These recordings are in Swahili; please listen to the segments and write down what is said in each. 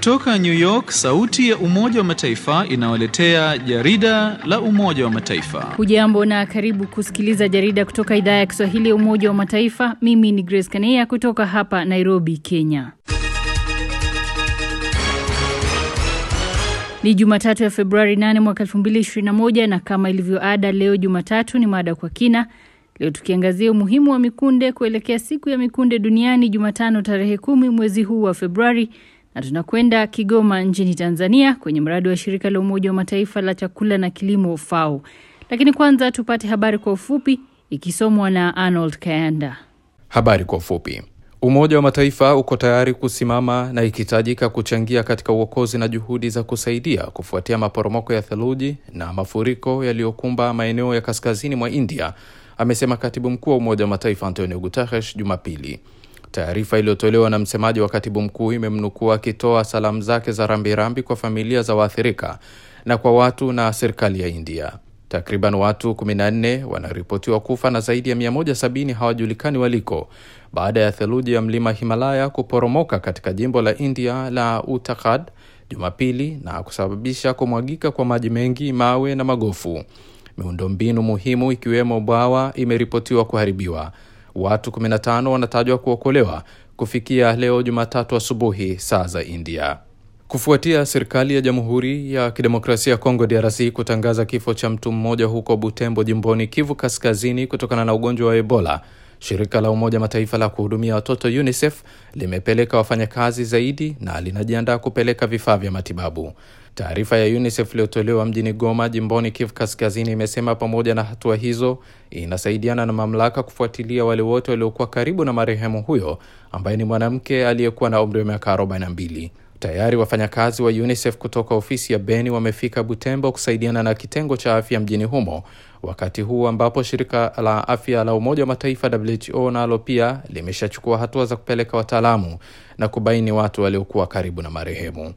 Kutoka New York, sauti ya Umoja wa Mataifa inawaletea jarida la Umoja wa Mataifa. Hujambo na karibu kusikiliza jarida kutoka idhaa ya Kiswahili ya Umoja wa Mataifa. Mimi ni Grace Kanea kutoka hapa Nairobi, Kenya. Ni Jumatatu ya Februari 8 mwaka 2021 na kama ilivyo ada, leo Jumatatu ni mada kwa kina. Leo tukiangazia umuhimu wa mikunde kuelekea siku ya mikunde duniani Jumatano tarehe kumi mwezi huu wa Februari, na tunakwenda Kigoma nchini Tanzania kwenye mradi wa shirika la Umoja wa Mataifa la chakula na kilimo FAO. Lakini kwanza tupate habari kwa ufupi ikisomwa na Arnold Kayanda. Habari kwa ufupi. Umoja wa Mataifa uko tayari kusimama na ikihitajika kuchangia katika uokozi na juhudi za kusaidia kufuatia maporomoko ya theluji na mafuriko yaliyokumba maeneo ya kaskazini mwa India, amesema katibu mkuu wa Umoja wa Mataifa Antonio Guterres Jumapili. Taarifa iliyotolewa na msemaji wa katibu mkuu imemnukuu akitoa salamu zake za rambirambi kwa familia za waathirika na kwa watu na serikali ya India. Takriban watu 14 wanaripotiwa kufa na zaidi ya 170 hawajulikani waliko baada ya theluji ya mlima Himalaya kuporomoka katika jimbo la India la Uttarakhand Jumapili na kusababisha kumwagika kwa maji mengi, mawe na magofu. Miundombinu muhimu ikiwemo bwawa imeripotiwa kuharibiwa. Watu 15 wanatajwa kuokolewa kufikia leo Jumatatu asubuhi saa za India. Kufuatia serikali ya Jamhuri ya Kidemokrasia ya Kongo DRC kutangaza kifo cha mtu mmoja huko Butembo jimboni Kivu Kaskazini kutokana na ugonjwa wa Ebola, shirika la Umoja Mataifa la kuhudumia watoto UNICEF limepeleka wafanyakazi zaidi na linajiandaa kupeleka vifaa vya matibabu. Taarifa ya UNICEF iliyotolewa mjini Goma jimboni Kivu Kaskazini imesema pamoja na hatua hizo inasaidiana na mamlaka kufuatilia wale wote waliokuwa karibu na marehemu huyo ambaye ni mwanamke aliyekuwa na umri wa miaka 42. Tayari wafanyakazi wa UNICEF kutoka ofisi ya Beni wamefika Butembo kusaidiana na kitengo cha afya mjini humo, wakati huu ambapo shirika la afya la Umoja wa Mataifa WHO nalo pia limeshachukua hatua za kupeleka wataalamu na kubaini watu waliokuwa karibu na marehemu.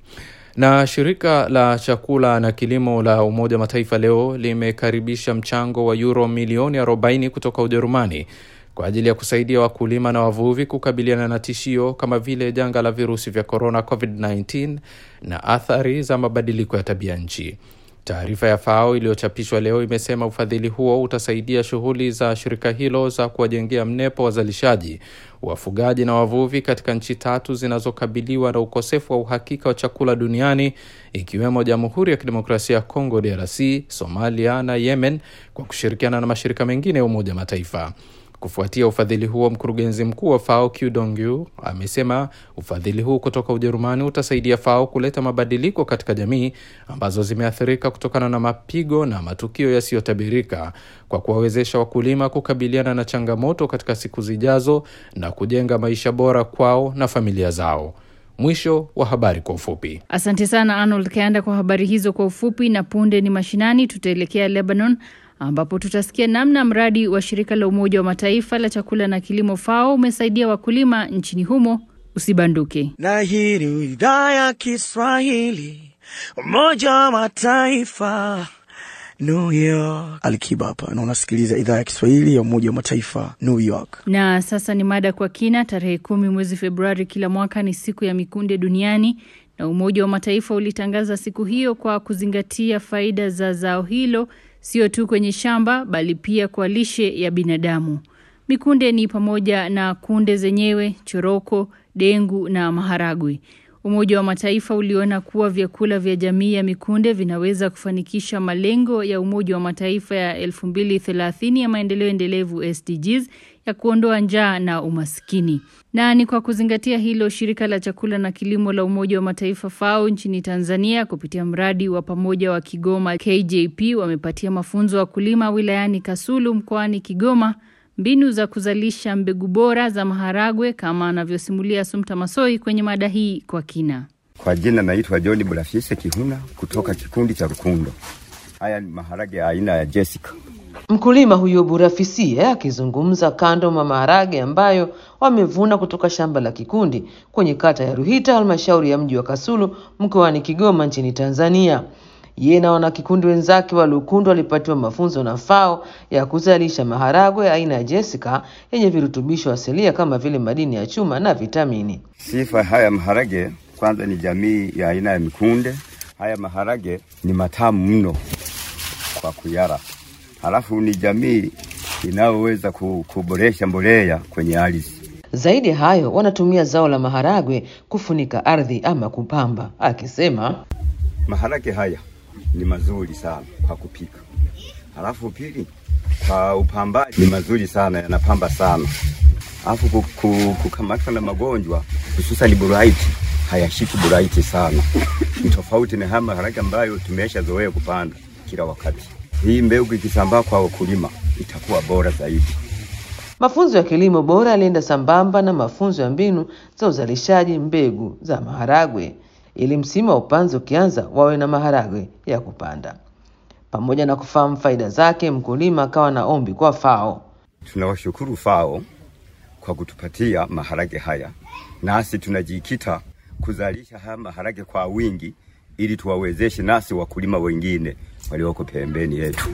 Na shirika la chakula na kilimo la Umoja wa Mataifa leo limekaribisha mchango wa euro milioni 40 kutoka Ujerumani kwa ajili ya kusaidia wakulima na wavuvi kukabiliana na tishio kama vile janga la virusi vya korona COVID-19 na athari za mabadiliko ya tabia nchi. Taarifa ya FAO iliyochapishwa leo imesema ufadhili huo utasaidia shughuli za shirika hilo za kuwajengea mnepo wazalishaji, wafugaji na wavuvi katika nchi tatu zinazokabiliwa na ukosefu wa uhakika wa chakula duniani ikiwemo Jamhuri ya Kidemokrasia ya Kongo DRC, Somalia na Yemen kwa kushirikiana na mashirika mengine ya Umoja wa Mataifa. Kufuatia ufadhili huo, mkurugenzi mkuu wa FAO Q Dongyu amesema ufadhili huu kutoka Ujerumani utasaidia FAO kuleta mabadiliko katika jamii ambazo zimeathirika kutokana na mapigo na matukio yasiyotabirika kwa kuwawezesha wakulima kukabiliana na changamoto katika siku zijazo na kujenga maisha bora kwao na familia zao. Mwisho wa habari kwa ufupi. Asante sana Arnold Kayanda kwa habari hizo kwa ufupi, na punde ni mashinani, tutaelekea Lebanon ambapo tutasikia namna mradi wa shirika la Umoja wa Mataifa la chakula na kilimo FAO umesaidia wakulima nchini humo. Usibanduke. Na hii ni idhaa ya Kiswahili Umoja wa Mataifa New York. Alikiba hapa na unasikiliza idhaa ya Kiswahili ya Umoja wa Mataifa New York. Na sasa ni mada kwa kina. Tarehe kumi mwezi Februari kila mwaka ni siku ya mikunde duniani na Umoja wa Mataifa ulitangaza siku hiyo kwa kuzingatia faida za zao hilo sio tu kwenye shamba bali pia kwa lishe ya binadamu. Mikunde ni pamoja na kunde zenyewe, choroko, dengu na maharagwe. Umoja wa Mataifa uliona kuwa vyakula vya jamii ya mikunde vinaweza kufanikisha malengo ya Umoja wa Mataifa ya 2030 ya maendeleo endelevu SDGs ya kuondoa njaa na umaskini. Na ni kwa kuzingatia hilo, shirika la chakula na kilimo la Umoja wa Mataifa FAO nchini Tanzania kupitia mradi wa pamoja wa Kigoma KJP wamepatia mafunzo wakulima wilayani Kasulu mkoani Kigoma mbinu za kuzalisha mbegu bora za maharagwe kama anavyosimulia Sumta Masoi kwenye mada hii kwa kina. Kwa jina naitwa John Bulafise Kihuna kutoka kikundi cha Rukundo. Haya ni maharage aina ya Jessica. Mkulima huyo Burafisie akizungumza kando mwa maharage ambayo wamevuna kutoka shamba la kikundi kwenye kata ya Ruhita, halmashauri ya mji wa Kasulu mkoani Kigoma nchini Tanzania. Yeye na wanakikundi wenzake wa Lukundu walipatiwa mafunzo na FAO ya kuzalisha maharagwe aina ya Jessica yenye virutubisho asilia kama vile madini ya chuma na vitamini. Sifa haya maharage kwanza ni jamii ya aina ya mikunde. Haya maharage ni matamu mno kwa kuyara. Halafu ni jamii inayoweza ku- kuboresha mbolea kwenye ardhi. Zaidi ya hayo, wanatumia zao la maharagwe kufunika ardhi ama kupamba, akisema Maharage haya ni mazuri sana kwa kupika. Halafu pili, kwa upambaji ni mazuri sana, yanapamba sana. Halafu ku- ku- kukamatwa na magonjwa hususan buraiti hayashiki buraiti sana, ni tofauti na haya maharage ambayo tumeshazoea kupanda kila wakati. Hii mbegu ikisambaa kwa wakulima itakuwa bora zaidi. mafunzo ya kilimo bora yalienda sambamba na mafunzo ya mbinu za uzalishaji mbegu za maharagwe, ili msimu wa upanzi ukianza wawe na maharagwe ya kupanda. Pamoja na kufahamu faida zake, mkulima akawa na ombi kwa FAO. Tunawashukuru FAO kwa kutupatia maharage haya, nasi tunajikita kuzalisha haya maharage kwa wingi ili tuwawezeshe nasi wakulima wengine walioko pembeni yetu.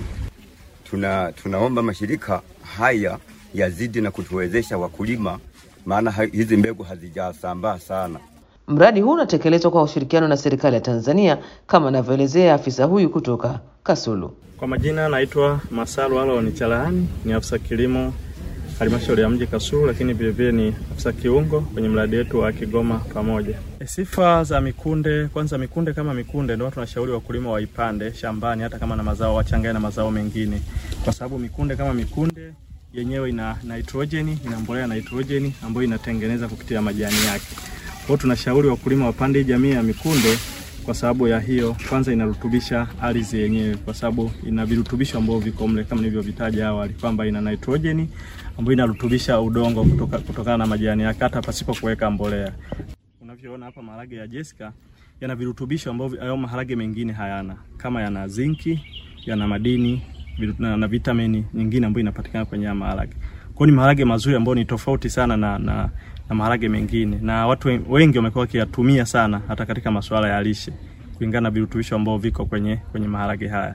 Tuna, tunaomba mashirika haya yazidi na kutuwezesha wakulima, maana ha- hizi mbegu hazijasambaa sana. Mradi huu unatekelezwa kwa ushirikiano na serikali ya Tanzania kama anavyoelezea afisa huyu kutoka Kasulu. Kwa majina naitwa Masalu Alon Chalaani, ni afisa kilimo halmashauri ya mji Kasulu, lakini vilevile ni afisa kiungo kwenye mradi wetu wa Kigoma Pamoja. E, sifa za mikunde, kwanza mikunde kama mikunde ndio tunashauri wakulima waipande shambani, hata kama na mazao wachanganye na mazao mengine, kwa sababu mikunde kama mikunde yenyewe ina nitrojeni, ina mbolea ya nitrojeni ambayo inatengeneza kupitia majani yake. Kwa hiyo tunashauri wakulima wapande hii jamii ya mikunde kwa sababu ya hiyo, kwanza inarutubisha ardhi yenyewe, kwa sababu ina virutubisho ambavyo viko mle kama nilivyovitaja awali kwamba ina nitrojeni ambayo inarutubisha udongo kutoka, kutokana na majani yake hata pasipo kuweka mbolea. Unavyoona hapa maharage ya Jessica yana virutubisho ambavyo hayo maharage mengine hayana, kama yana zinki, yana madini viru- na, na vitamini nyingine ambayo inapatikana kwenye haya maharage. Kwa hiyo ni maharage mazuri ambayo ni tofauti sana na, na, na maharage mengine, na watu wen- wengi wamekuwa wakiyatumia sana hata katika masuala ya lishe kulingana na virutubisho ambavyo viko kwenye, kwenye maharage haya.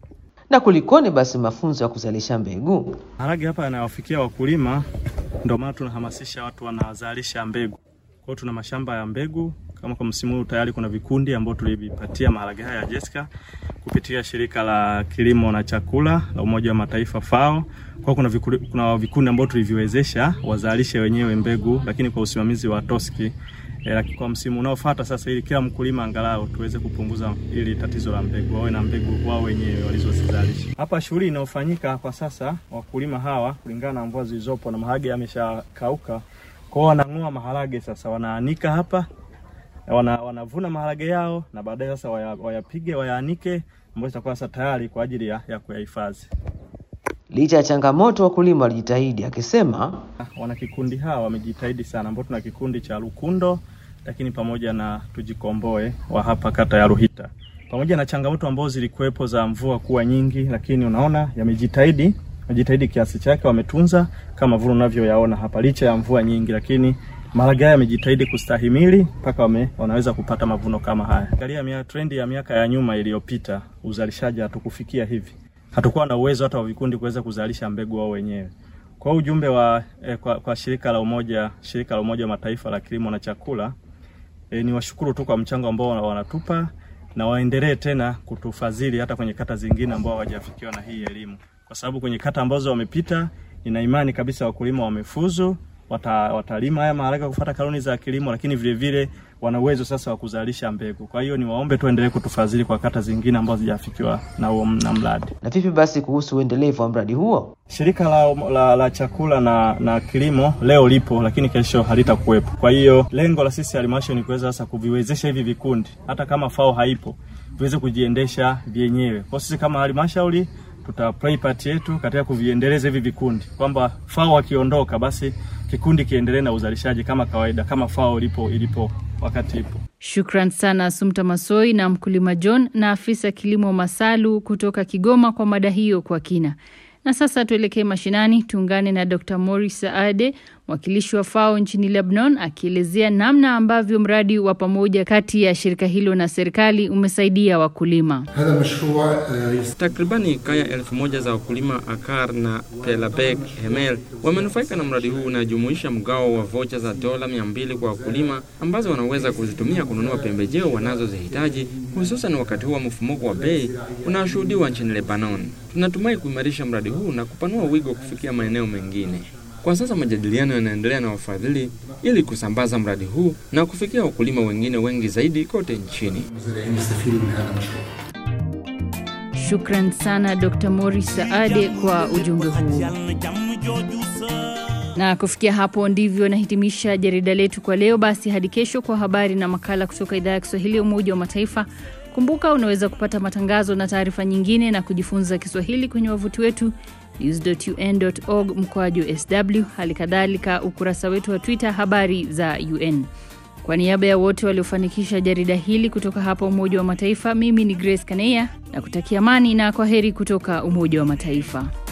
Na kulikoni basi mafunzo ya kuzalisha mbegu? Maharage hapa yanawafikia wakulima, ndio maana tunahamasisha watu wanazalisha mbegu. Kwa hiyo tuna mashamba ya mbegu kama kwa msimu huu tayari kuna vikundi ambao tulivipatia maharage haya ya Jessica kupitia shirika la kilimo na chakula la Umoja wa Mataifa FAO. Kwa hiyo kuna vikundi, kuna vikundi ambao tuliviwezesha wazalishe wenyewe mbegu, lakini kwa usimamizi wa TOSCI E, lakini kwa msimu unaofuata sasa, ili kila mkulima angalau tuweze kupunguza ili tatizo la mbegu, wawe na mbegu wao wenyewe walizozizalisha. Hapa shughuli inayofanyika kwa sasa, wakulima hawa kulingana na mvua zilizopo na maharage yameshakauka, kwao wanang'oa maharage sasa, wanaanika hapa, wana, wanavuna maharage yao na baadaye sasa waya- wayapige wayaanike, ambayo itakuwa sasa tayari kwa ajili ya, ya kuyahifadhi. Licha ya changamoto, wakulima walijitahidi, akisema wana kikundi hawa wamejitahidi sana, ambao tuna kikundi cha Lukundo, lakini pamoja na Tujikomboe wa hapa kata ya Ruhita, pamoja na changamoto ambazo zilikuwepo za mvua kuwa nyingi, lakini unaona yamejitahidi, wamejitahidi kiasi chake, wametunza kama vile unavyoyaona hapa, licha ya mvua nyingi, lakini maharage haya yamejitahidi kustahimili mpaka wame, wanaweza kupata mavuno kama haya. Angalia mia, trendi ya miaka ya nyuma iliyopita, uzalishaji hatukufikia hivi, hatukuwa na uwezo hata wa vikundi kuweza kuzalisha mbegu wao wenyewe. Kwa ujumbe wa eh, kwa, kwa shirika la umoja shirika la Umoja wa Mataifa la kilimo na chakula eh, ni washukuru tu kwa mchango ambao wana- wanatupa na waendelee tena kutufadhili hata kwenye kata zingine ambao hawajafikiwa na hii elimu, kwa sababu kwenye kata ambazo wamepita, nina imani kabisa wakulima wamefuzu, wata, watalima haya maharage kwa kufuata kanuni za kilimo, lakini vile vile wana uwezo sasa wa kuzalisha mbegu. Kwa hiyo niwaombe tu endelee kutufadhili kwa kata zingine ambazo hazijafikiwa na huo na mradi. na vipi basi kuhusu uendelevu wa mradi huo? Shirika la, la, la chakula na, na kilimo leo lipo, lakini kesho halitakuwepo. Kwa hiyo lengo la sisi halmashauri ni kuweza sasa kuviwezesha hivi vikundi, hata kama FAO haipo, viweze kujiendesha vyenyewe. Kwa sisi kama halmashauri tuta play part yetu katika kuviendeleza hivi vikundi, kwamba FAO akiondoka, basi kikundi kiendelee na uzalishaji kama kawaida, kama FAO ilipo ilipo wakati ipo. Shukran sana Sumta Masoi na mkulima John na afisa kilimo Masalu kutoka Kigoma kwa mada hiyo kwa kina. Na sasa tuelekee mashinani, tuungane na Dr. Morris Saade, mwakilishi wa FAO nchini Lebanon akielezea namna ambavyo mradi wa pamoja kati ya shirika hilo na serikali umesaidia wakulima. Takribani kaya elfu moja za wakulima Akar na Pelabek Hemel wamenufaika na mradi huu unajumuisha mgao wa vocha za dola mia mbili kwa wakulima ambazo wanaweza kuzitumia kununua pembejeo wanazozihitaji hususan wakati huu wa mfumuko wa bei unaoshuhudiwa nchini Lebanon. Tunatumai kuimarisha mradi huu na kupanua wigo kufikia maeneo mengine. Kwa sasa majadiliano yanaendelea na wafadhili ili kusambaza mradi huu na kufikia wakulima wengine wengi zaidi kote nchini. Shukran sana Dr. Morris Saade kwa ujumbe huu. Na kufikia hapo ndivyo nahitimisha jarida letu kwa leo. Basi hadi kesho kwa habari na makala kutoka idhaa ya Kiswahili ya Umoja wa Mataifa. Kumbuka unaweza kupata matangazo na taarifa nyingine na kujifunza Kiswahili kwenye wavuti wetu news.un.org mkoaju sw, hali kadhalika ukurasa wetu wa Twitter habari za UN. Kwa niaba ya wote waliofanikisha jarida hili kutoka hapa Umoja wa Mataifa, mimi ni Grace Kaneya na kutakia amani na kwa heri kutoka Umoja wa Mataifa.